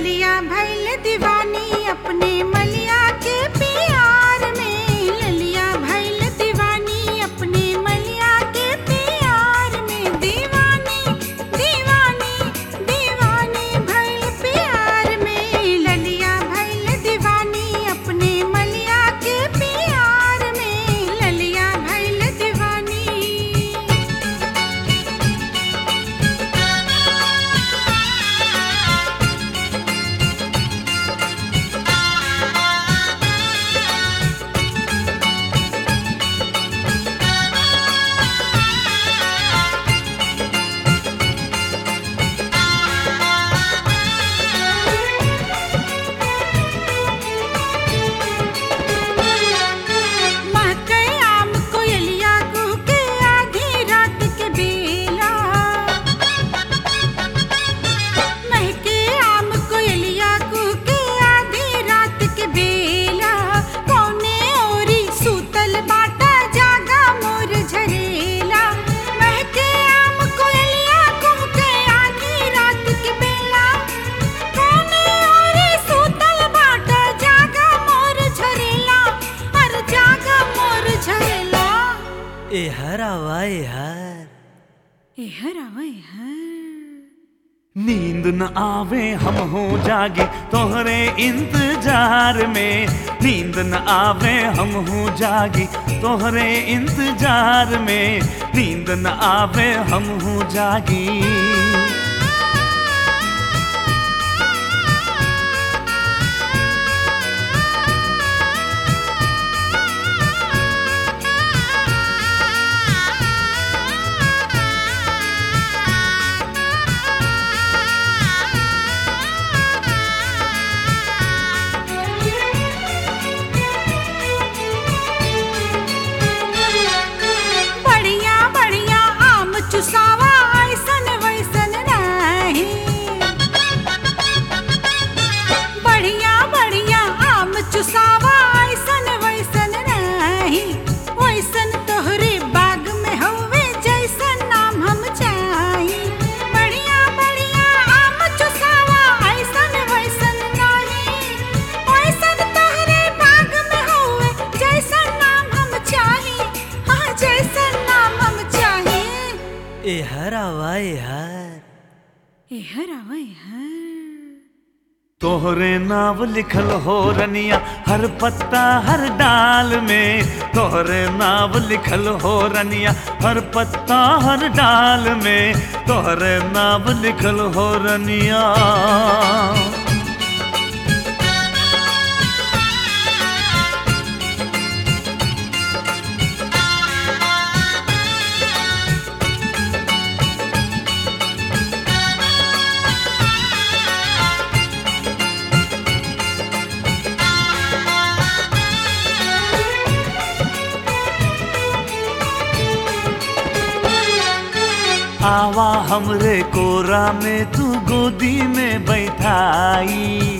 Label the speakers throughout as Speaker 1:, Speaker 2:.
Speaker 1: ललिया भैल दीवानी अपने मलिया के प्यार में ललिया भैल दीवानी अपने मलिया के प्यार में दीवानी दीवानी दीवानी भैल प्यार में ललिया भैल दीवानी अपने मलिया के प्यार में ललिया भैल दीवानी महके आम कोयलिया कुह के आधी रात के बेला महके आम कोयलिया कुह के आधी रात के बेला कौने ओरी सूतल बाटा जागा मोर झरेला महके आम कोयलिया कुह के आधी रात के बेला कौने ओरी सूतल बाटा जागा मोर झरेला अर जागा मोर झरेला
Speaker 2: ए हर आवा ए हर
Speaker 1: एहर आवा एहर
Speaker 3: नींद न आवे हम हो जागे तोहरे इंतजार में नींद न आवे हम हो जागे तोहरे इंतजार में नींद न आवे हम हो जागी
Speaker 1: बढ़िया बढ़िया आम चुसावा ऐसन वैसन नाही बढ़िया बढ़िया आम चुसावा ऐसन वैसन नाही वैसन तोहरे बाग में हवे जैसन नाम हम चाही बढ़िया बढ़िया आम चुसावा ऐसन वैसन नाही वैसन तोहरे बाग में हवे जैसन नाम हम चाही हाँ जैसन नाम हम चाही
Speaker 2: ए हर आवा ए हर
Speaker 1: एहर आवा एहर
Speaker 3: तोहरे नाव लिखल हो रनिया हर पत्ता हर डाल में तोहरे नाव लिखल हो रनिया हर पत्ता हर डाल में तोहरे नाव लिखल हो रनिया आवा हमरे कोरा में तू गोदी में बैठाई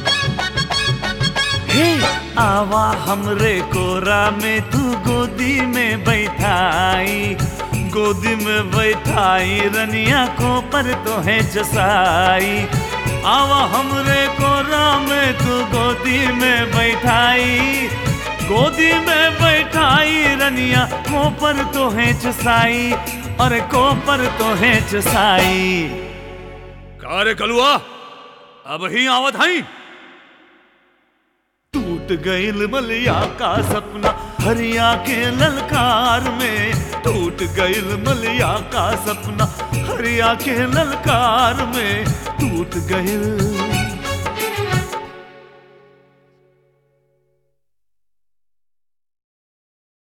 Speaker 3: हे आवा हमरे कोरा में तू गोदी में बैठाई गोदी में बैठाई रनिया को पर तो है जसाई आवा हमरे कोरा में तू गोदी में बैठाई गोदी में बैठाई रनिया को पर तो है जसाई और को पर तो है जसाई
Speaker 4: का रे कलुआ अब ही आवत हई
Speaker 3: टूट गईल मलिया का सपना हरिया के ललकार में टूट गईल मलिया का सपना हरिया के ललकार में टूट गईल